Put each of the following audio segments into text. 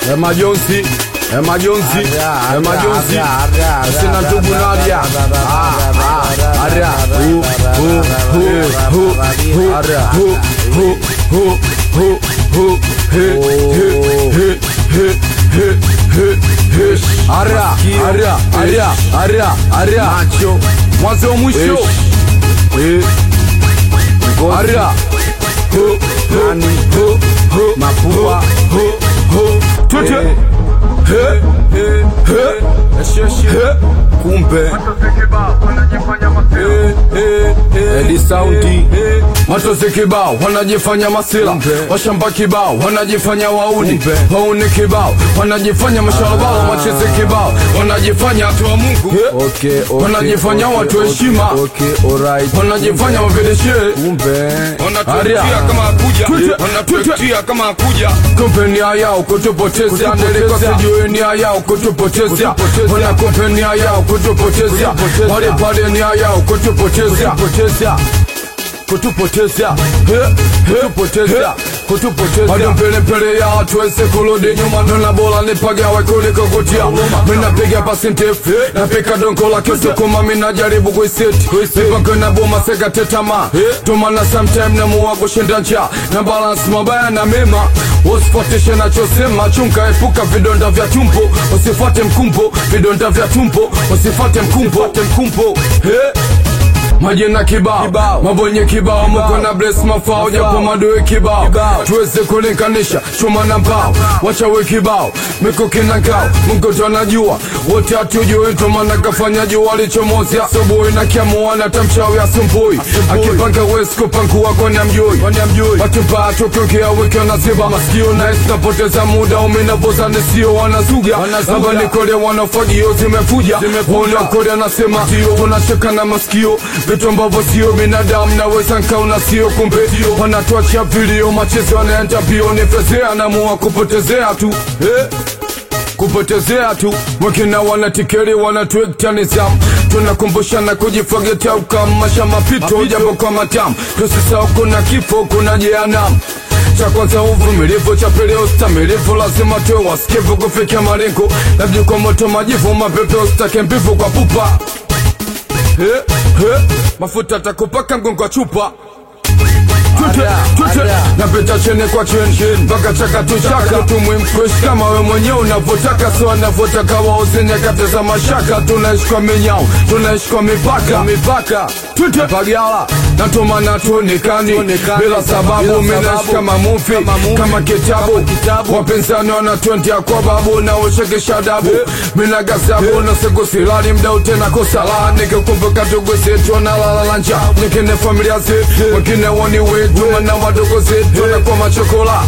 e majonzi e majonzi e majonzi sina ndugu Nadia Ah, ah, ara hu hu hu hu hu hu hu hu hu hu he he he he he he he ara ara ara ara ara macho mwanzo mwisho eh ara hu hu hu hu mapua hu hu tute he he he he kumbe Edi saundi Matozi kibao wanajifanya masila Washamba kibao wanajifanya wauni Wauni kibao wanajifanya mashalabao Machezi kibao wanajifanya watu wa Mungu Okay, okay, Wanajifanya okay, watu okay, heshima. Okay, alright. Wanajifanya mapedeshe Kumbe. wanatutia kama hakuja wanatutia kama hakuja Kumbe nia yao kutupotezea Nilikuwa sijui nia yao kutupotezea Wana kumbe nia yao kutupotezea Wale pale nia yao kutupotezea kutupotezea kutupotezea kutupotezea hadi mbele mbele ya tuweze kurudi nyuma ndona bora nipagawe kuliko kutia minapiga pasi ndefu napika dongo la kisukuma minajaribu kuiseti mipango na boma sekatetama tumana sometime namuwa kushinda njaa na balance mabaya na mema usifuatishe nachosema chunga epuka vidonda vya tumbo usifuate mkumbo vidonda vya tumbo usifuate mkumbo mkumbo hey. Majina kibao, mabonye kibao, mko na bless mafao, japo madoe kibao, tuweze kulinganisha chuma na mbao, wachawe kibao, mikuki na ngao, Mungu tu anajua, wote hatujui, ndo maana kafanya jua lichomozi asubuhi na kiamua na tamchawi asumbui, akipanga wezi kupangua kwani amjui, watu mbaya tukiongea wiki wanaziba masikio na tunapoteza muda, umenavoza nisio wanazuga, hapa nikole wanafagio zimefuja, wanakole anasema tunacheka na masikio vitu ambavyo sio binadamu naweza nkaona sio kumbe wanatuachia vilio machezo wanaenda mbio nifezea namua kupotezea tu eh? kupotezea tu wakina wanatikeri wanatuekta nizamu tunakumbushana kujifagetea ukamasha mapito japo kwa matamu tusisahau kuna kifo kuna jehanamu cha kwanza uvumilivu, cha pili ustamilivu, lazima tuwe wasikivu kufikia malengo, labda kwa moto majivu, mapepe usitake mbivu kwa pupa He, he, mafuta takupaka mgongo wa chupa Tute, tute, napita chini kwa chini mpaka chaka tu chaka tumwimkwish kama we mwenyewe unavyotaka so anavyotaka wauze nyakati za mashaka tunaishi kwa minyao tunaishi kwa mipaka mipaka tute pagala natumana tuonekani bila sababu minaishi kama mufi kama kitabu wapinzani wanatwendia kwa babu na ushekesha dabu mina gazabu na siku silali mdau tena kosala nikikumbuka ndugu zetu wanalala njaa nyingine familia zetu wengine woni wetu na wadogo zetu wanakuwa machokola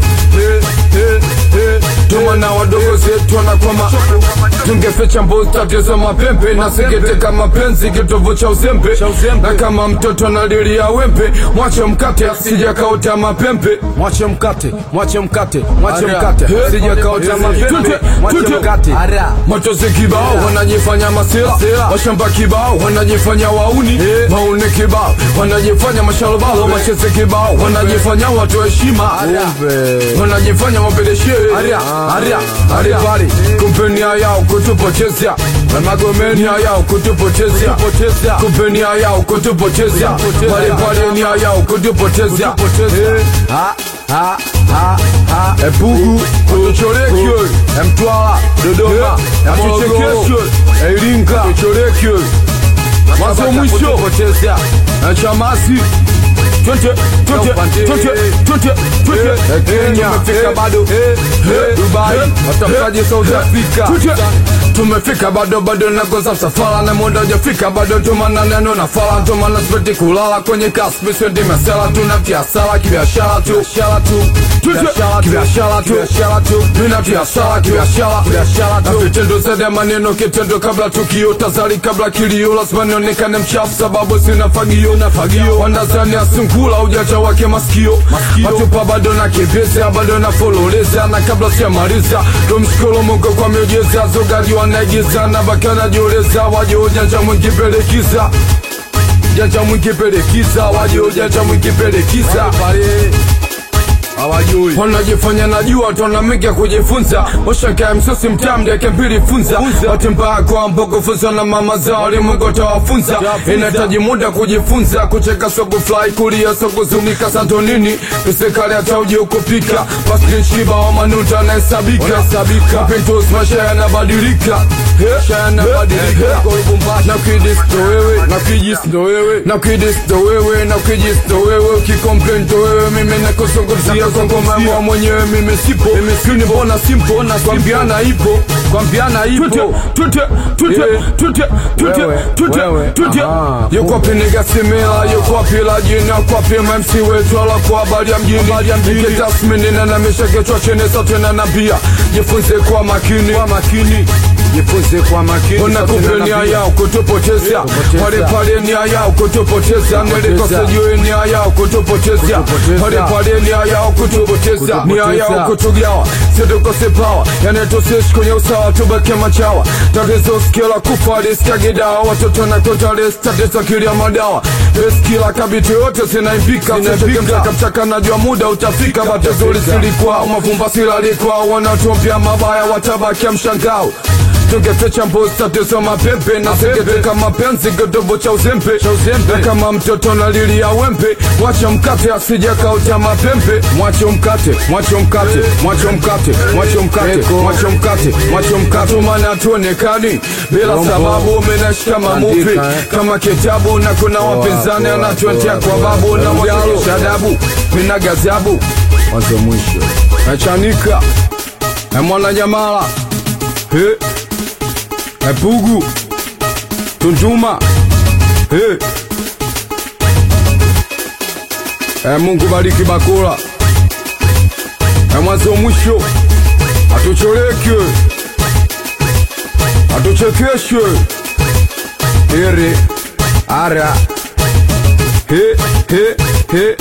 tuma na wadogo zetu wanakwama tungeficha mbuzi tatizo mapembe na sikiteka mapenzi kitovu cha uzembe na kama mtoto analilia wembe mwache mkate sijakaota mapembe Mwache mkate, mwache mkate, mwache Ara. mkate. He. Sijakaota mapembe. Tute, Mwache tute. mkate. Matozi kibao wanajifanya masila washamba kibao wanajifanya wauni wauni kibao wanajifanya mashalobalo macheze kibao wanajifanya watu heshima Kumbe. wanajifanya wapeleshe aripali kumpenia yao kutupotezea magomenia yao kutupotezea kumpenia yao kutupotezea palipale nia yao kutupotezea Ha, ha, ha, ha. epugu tuchorekyo emtwala dodoma atuchekesyo eiringa tuchorekyo mwanzo mwisho Potezea. echamasi twende twende twende twende twende Kenya tumefika bado Dubai watafutaji South Africa tumefika bado bado nakoza msafara na muda hujafika bado tumana neno na fala tumana sipeti kulala kwenye kaspi sendi mesela tunatia sala kibiashara tu biashara tu kibiashara tu biashara tu tunatia sala kibiashara biashara tu na vitendo zaidi ya maneno kitendo kabla tukio tazari kabla kilio lazima nionekane mchafu sababu sina fagio na fagio wanazani asungula ujacha wake masikio matupa bado na kiveza bado na fololeza na kabla sijamaliza tumshukuru Mungu kwa miujiza zogaji wanaigiza na baki wanajioleza waje ujanja mwingi pelekiza janja mwingi pelekiza waje ujanja mwingi pelekiza hawajui wanajifanya najua tonamika kujifunza washakae msosi mtamdeke mbili funza watembaa kwa mboko funza na mama zao limungu tawafunza inahitaji muda kujifunza kucheka sogo fly kulia sogo zunika santonini tusikali hata uji ukupika paslishiba wa manuta anahesabika mapintos maisha yanabadilika maisha yanabadilika na kidis ndo wewe na kijis ndo wewe na kidis ndo wewe na kijis ndo wewe ukikomplain ndo wewe mimi nakosogozia kwa ngoma yangu mwenyewe mimi sipo mimi mbona simpo na kwambiana ipo kwambiana ipo tute tute tute tute Wewe, tute wewe, tute aha. yuko wapi nigga simila yuko wapi la jina yuko wapi MC wetu ala kwa habari ya mjini nikitasmini na namisha kichwa chini sote na nabia jifunze kwa makini kwa makini jifunze kwa makini Ona sote kumbe na nia nabii. yao kutupoteza Kutupoteza. pale pale nia yao kutupoteza nilikosejue nia yao kutupoteza Kutupoteza. pale pale nia yao kutupoteza nia Kutupoteza. yao kutugawa situkose pawa yani tusishi kwenye usawa tubake machawa tatizo skila kufa liskagidawa watoto na kotales tatizo kilia madawa eskila kabiti yote zinaimbika mchaka mchaka najua muda utafika batezuri silikuwa mavumba silalikuwa wanatumpia mabaya watabakia mshangao tungetecha mbuzi tatizo mapepe na singeteka mapenzi kidogo cha uzembe na kama mtoto na lili ya wembe wacha mkate asijakauta mapembe mwache mkate mwache mkate mwache mkate mwache mkate Eko. mwache mkate mwache mkate maana tuonekani bila Bongo. sababu umenashika mamuvi Andika, eh. kama kitabu na kuna wapinzani poa, anatuetea poa, kwa babu na Mjalo. mwonyesha adabu mina gazabu mwanzo mwisho nachanika na mwananyamala he epugu tunduma he e mungu bariki bakula e mwanzo mwisho atucholeke atuchekeshe ere ara he he he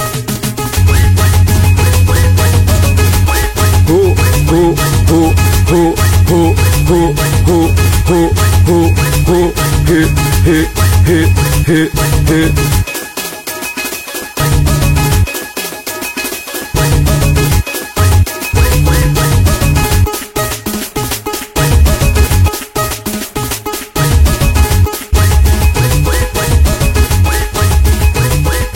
ho ho ho ho ho ho ho ho ho ho he he he he he